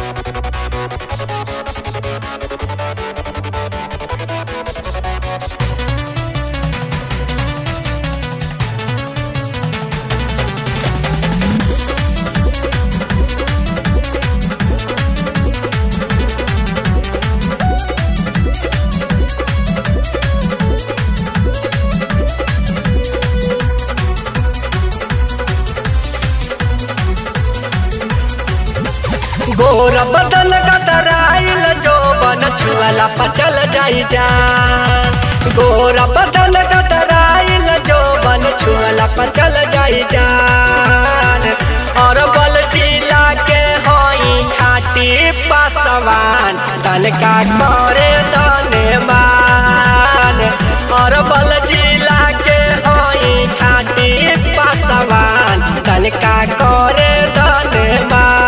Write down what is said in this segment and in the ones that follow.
गोर बदन गदराइल जो बन छुअला पचल जाई जान गोर बदन गदराइल जो बन छुअला पचल जाई जान और बल जिला के होई खाटी पासवान तन का करे दने मान और बल जिला के होई खाटी पासवान तन का करे दने मान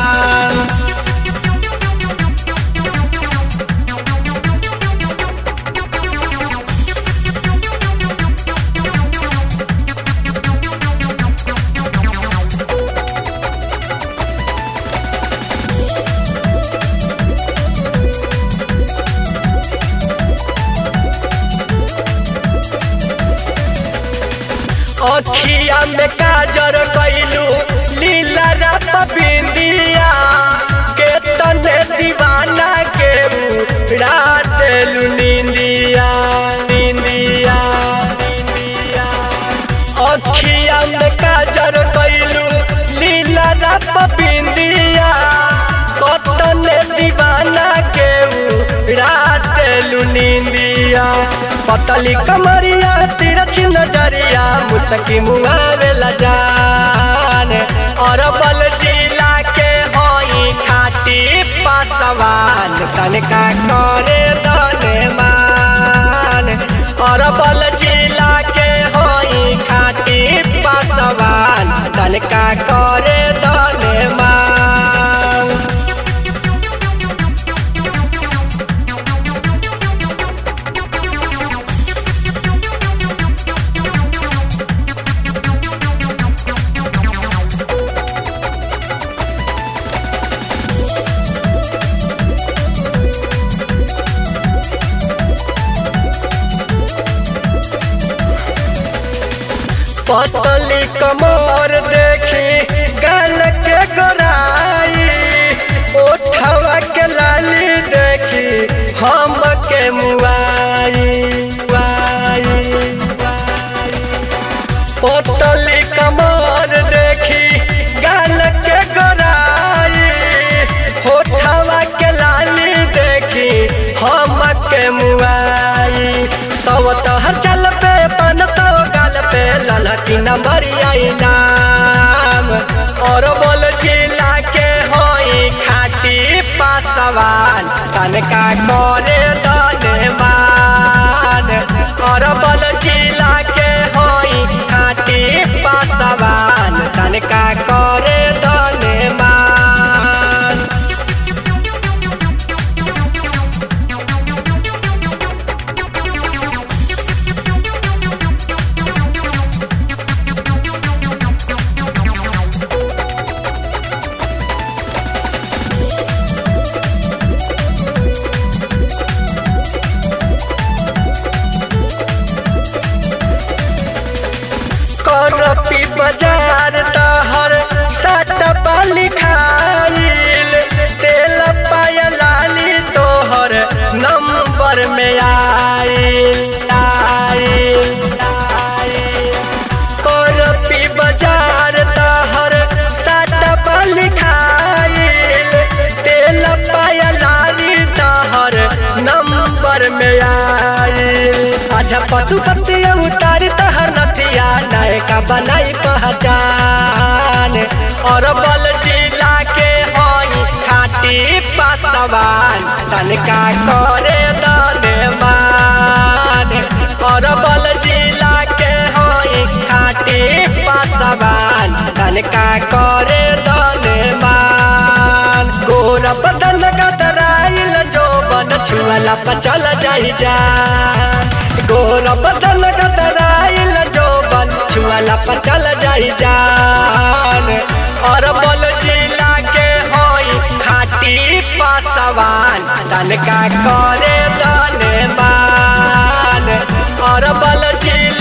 अखिया में काजर कैलू लीला रप बिंदिया के तने दीवाना के रात लू निंदिया निंदिया निंदिया अखिया में काजर कैलू लीला रप बिंदिया कतने दीवाना के रात लू निंदिया पतली कमरिया तिरछी नजरिया मुसकी मुआवेला जान और बल जिला के होई खाटी पासवान तनका करे दने मान और बल जिला के होई खाटी पासवान तनका करे दने मान पतली कमर देखी गल के गोराई ओठवा के लाली देखी हम के मुआई मुआई, मुआई। पतली कमर देखी गल के गोराई होठवा के लाली देखी हम के मुआई सवत हर चल पे पन सौ गाल पे ललकी नंबरिया नाम और बोल जिला के होई खाटी पासवान तनका करे दने मान और बोल जिला के होई खाटी पासवान तनका करे दने मान करपी बाजार तहर सट पाली खाइल तेल पायलाली तोहर नंबर में आइल आइल आइल करपी बाजार तहर सट पाली खाइल तेल पायलाली तहर नंबर में आइल अच्छा पशुपति उतारी तहर नथिया नायका बनाई पहचान और बल जिला के होई खाटी पासवान तनका करे दने मान और बल जिला के होई खाटी पासवान तनका करे दने मान गोरा बदन गदराइल जो बन छुअला पचल जाई जा गोरा बदन गदराइल जो बन छुअला पचल जाई जान और बल जिला के होई खाटी सवान तनका करे दने मान और बल जिला